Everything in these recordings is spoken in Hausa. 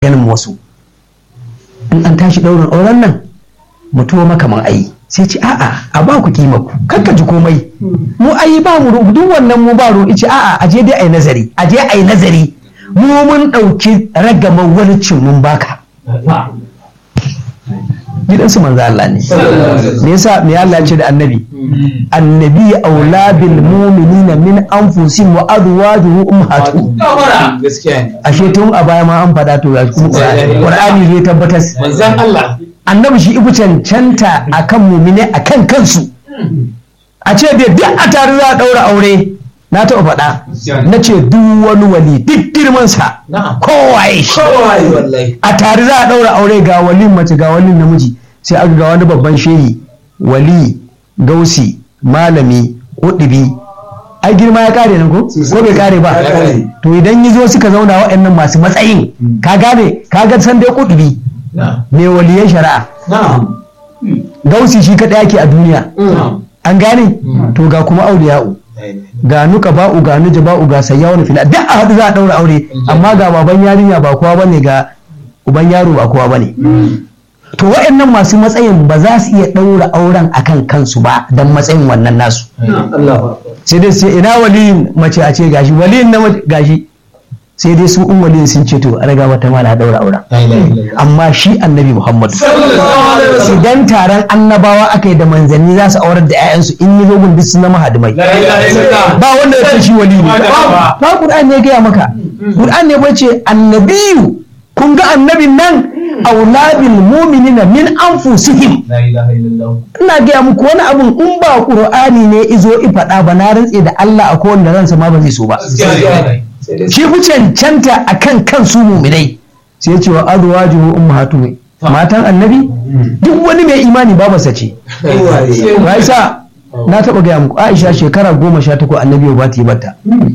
ganin wasu in an tashi ɗaurin auren nan mutuwa makaman ayi sai ce a'a a ba ku kima ku kakka ji komai mu ayi ba mu ru- duk wannan mu ba ru ice a'a a je dai ayi nazari a je ayi nazari mu mun ɗauki ragamar walicin mun baka gidansu manzo Allah ne me yasa me Allah ya ce da annabi annabi aula bil mu'minina min anfusihim wa azwajuhum ummahatuhum gaskiya ne ashe tun a baya ma an faɗa to ga kuma Qur'ani Qur'ani zai tabbatar manzan Allah annabi shi ibu cancanta akan mumine akan kansu a ce dai duk a tare za a ɗaura aure na taɓa faɗa na ce duk wani wali duk girmansa na'am kowaye shi kawai wallahi a tare za a ɗaura aure ga walin mace ga walin namiji sai aka ga wani babban shehi wali gausi malami kuɗibi ai girma ya kare nan ko ko bai kare ba Ya kare. to idan yi zo suka zauna waɗannan masu matsayin ka gane ka ga san dai kuɗibi na'am mai waliyan shari'a na'am gausi shi kaɗai ake a duniya na'am an gane to ga kuma auliya'u ga nuka ba'u ga nuja ba'u ga sayyawa fila duk a haɗu za a ɗaura aure amma ga baban yarinya ba kowa bane ga uban yaro ba kowa bane to waɗannan masu matsayin ba za su iya ɗaura auren akan kansu ba don matsayin wannan nasu sai dai sai ina waliyin mace a ce gashi waliyin na mace gashi sai dai su in waliyin sun ce to a raga mata mala ɗaura auren amma shi annabi muhammadu idan taron annabawa aka yi da manzanni za su aurar da 'ya'yansu in yi zogun duk sun zama hadimai ba wanda ya ce shi wali ne Ba. ba Qur'an ne ya gaya maka Qur'an ne bace annabiyu kun ga annabin nan aulabil mu'minina min anfusihim ina gaya muku wani abun in ba Qur'ani ne izo i faɗa ba na rantse da Allah a kowanne ransa ma ba zai so ba shi fi cancanta akan kansu mu'minai sai ya ce wa azwajuhu ummahatuhum matan annabi duk wani mai imani babarsa ce ba isa na taɓa gaya muku aisha shekara goma sha takwas annabi ba ta yi bata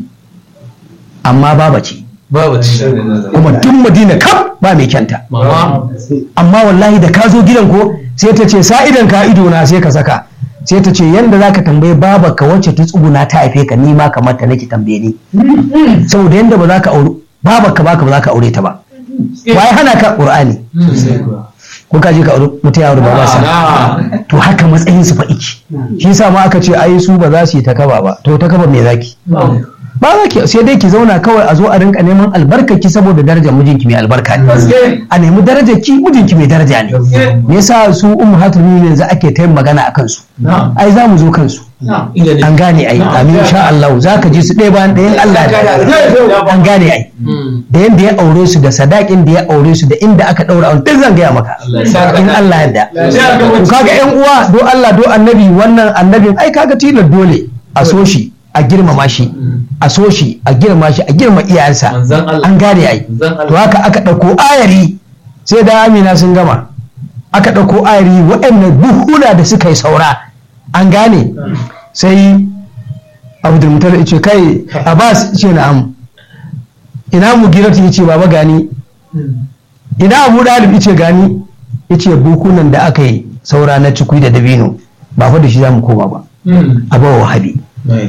amma baba ce babu kuma duk madina kaf ba mai kyanta mama amma wallahi da ka zo gidan ko sai ta ce sa idan ka ido na sai ka saka sai ta ce yanda zaka tambaye baba ka wacce ta tsuguna ta haife ka ni ma kamar ta nake tambaye ni saboda yanda ba za ka aure baba ka baka ba za ka aure ta ba wai hana ka qur'ani ko ka je ka aure mutum ya aure baba sa to haka matsayin su fa iki shi yasa ma aka ce ai su ba za su yi takaba ba to takaba me zaki ba za ki sai dai ki zauna kawai a zo a rinka neman albarkaki saboda darajar mijinki mai albarka ne a nemi darajar ki mijinki mai daraja ne me yasa su ummahatul mu'minin yanzu ake ta yin magana a kansu ai za mu zo kansu an gane ai amin insha Allah za ka ji su ɗaya bayan ɗayan Allah ya an gane ai da yanda ya aure su da sadakin da ya aure su da inda aka ɗaura aure duk zan gaya maka in Allah yadda to kaga yan uwa do Allah do annabi wannan annabin ai kaga tilar dole a so shi a girmama shi a so shi a girma shi a girma iyayensa Manzon Allah. an gane ai Manzon Allah. to haka aka ɗauko ayari sai da amina sun gama aka ɗauko ayari waɗannan buhuna da suka yi saura an gane sai abdulmutar ya ce kai abbas ce na'am ina mu giratu ya ce baba gani ina abu dalib ya ce gani ya ce buhunan da aka yi saura na cikui da dabino ba fa da shi za mu koma ba a bawa wahabi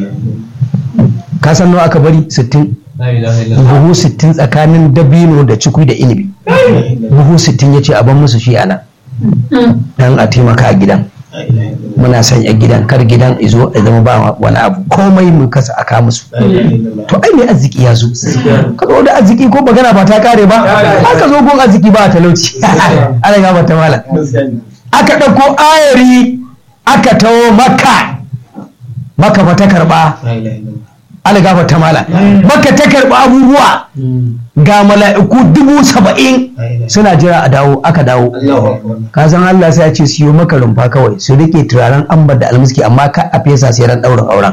ka san nawa aka bari 60 buhu 60 tsakanin dabino da cikui da inibi buhu 60 ya ce a ban musu shi ana dan a taimaka a gidan muna sanya gidan kar gidan izo ya zama ba wani abu komai mu kasa aka musu to ai mai arziki ya zo ka zo da arziki ko magana ba ta kare ba aka zo gon arziki ba talauci ana ga ta mala aka ɗauko ayari aka tawo maka maka ba ta karba ana gafa ta mala maka ta karba abubuwa ga mala'iku dubu saba'in suna jira a dawo aka dawo ka san Allah sai ya ce siyo maka rumfa kawai su rike turaren ambar da almiski amma ka a fesa sai ran daurin auren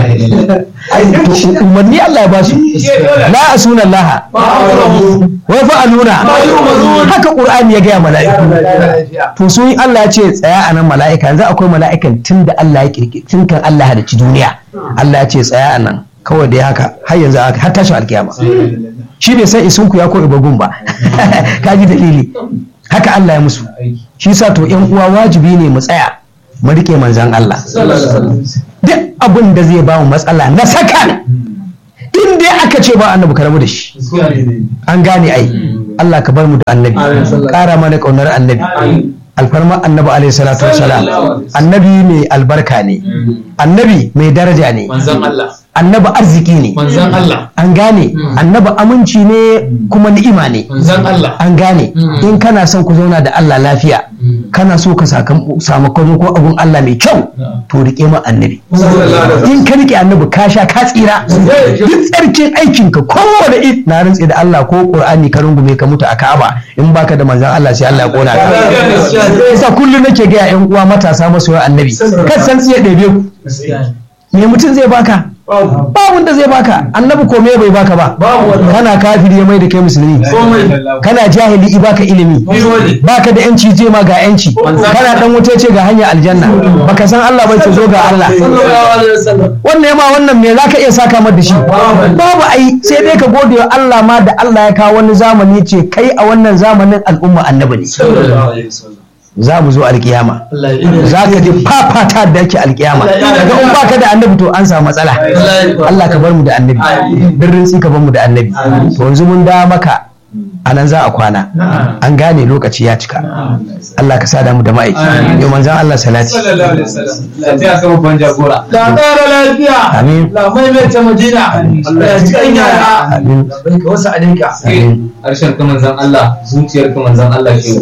to umarni Allah ya ba su la asuna Allah wa fa'aluna haka qur'ani ya gaya mala'iku to su yi Allah ya ce tsaya a nan mala'ika yanzu akwai mala'ikan tun da Allah ya kirki tun kan Allah ya halicci duniya Allah ya ce tsaya a nan kawai dai haka har yanzu haka har tashin alkiyama shi bai san isunku ya ko ibagun ba kaji dalili haka Allah ya musu shi sa to yan uwa wajibi ne mu tsaya mu rike manzan Allah duk abin da zai ba mu matsala na sakan in dai aka ce ba annabi karamu da shi an gane ai Allah ka bar mu da annabi ƙara mana ƙaunar annabi alfarma annabi alaihi salatu wassalam annabi mai albarka ne annabi mai daraja ne manzon Allah annabi arziki ne manzon Allah an gane annabi aminci ne kuma ni'ima ne manzon Allah an gane in kana son ku zauna da Allah lafiya kana so ka samu ko abun Allah mai kyau to rike ma annabi in ka rike annabi ka sha ka tsira duk tsarkin aikin ka kowane id na rantse da Allah ko Qur'ani ka rungume ka mutu a Ka'aba in baka da manzon Allah sai Allah ya kona ka yasa kullum nake ga yan uwa matasa masoya annabi kan san tsiye ɗebe ku me mutum zai baka babu da zai baka annabi ko me bai baka ba kana kafiri ya mai da kai musulmi kana jahili i baka ilimi baka da yanci je ma ga yanci kana dan wuta ce ga hanya aljanna baka san Allah bai ce zo ga Allah wannan yama wannan me zaka iya saka mar da shi babu ai sai dai ka gode wa Allah ma da Allah ya kawo wani zamani ce kai a wannan zamanin al'umma annabi ne za mu zo alkiyama za ka ji fafata da yake alkiyama daga in baka da annabi to an samu matsala Allah ka bar mu da annabi birrin ka bar mu da annabi to yanzu mun da maka a nan za a kwana an gane lokaci ya cika Allah ka sada mu da ma'aiki yau manzan Allah salati la ƙara lafiya Amin. la maimaita madina Allah ya ci kan yara Amin. ka wasu alinka Amin. harshen ka manzan Allah zuciyar ka manzan Allah ke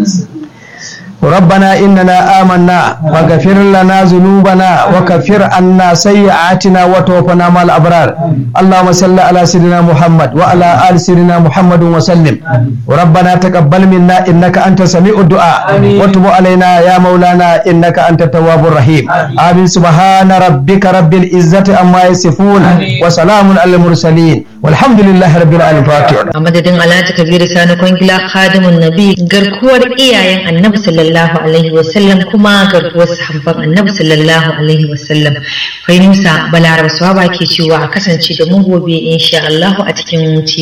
ربنا إننا آمنا فاغفر لنا ذنوبنا وكفر عنا سيئاتنا وتوفنا مع الأبرار اللهم صل على سيدنا محمد وعلى آل سيدنا محمد وسلم ربنا تقبل منا إنك أنت سميع الدعاء وتب علينا يا مولانا إنك أنت التواب الرحيم آمين سبحان ربك رب العزة عما يصفون وسلام على المرسلين والحمد لله رب العالمين فاتح a madadin alhaji kabiru sani kwangila khadimun nabi garkuwar iyayen annabi sallallahu alaihi wasallam kuma garkuwar sahabban annabi sallallahu alaihi wasallam fahimsa balaraba swaba ke cewa a kasance da mu gobe insha Allah a cikin ci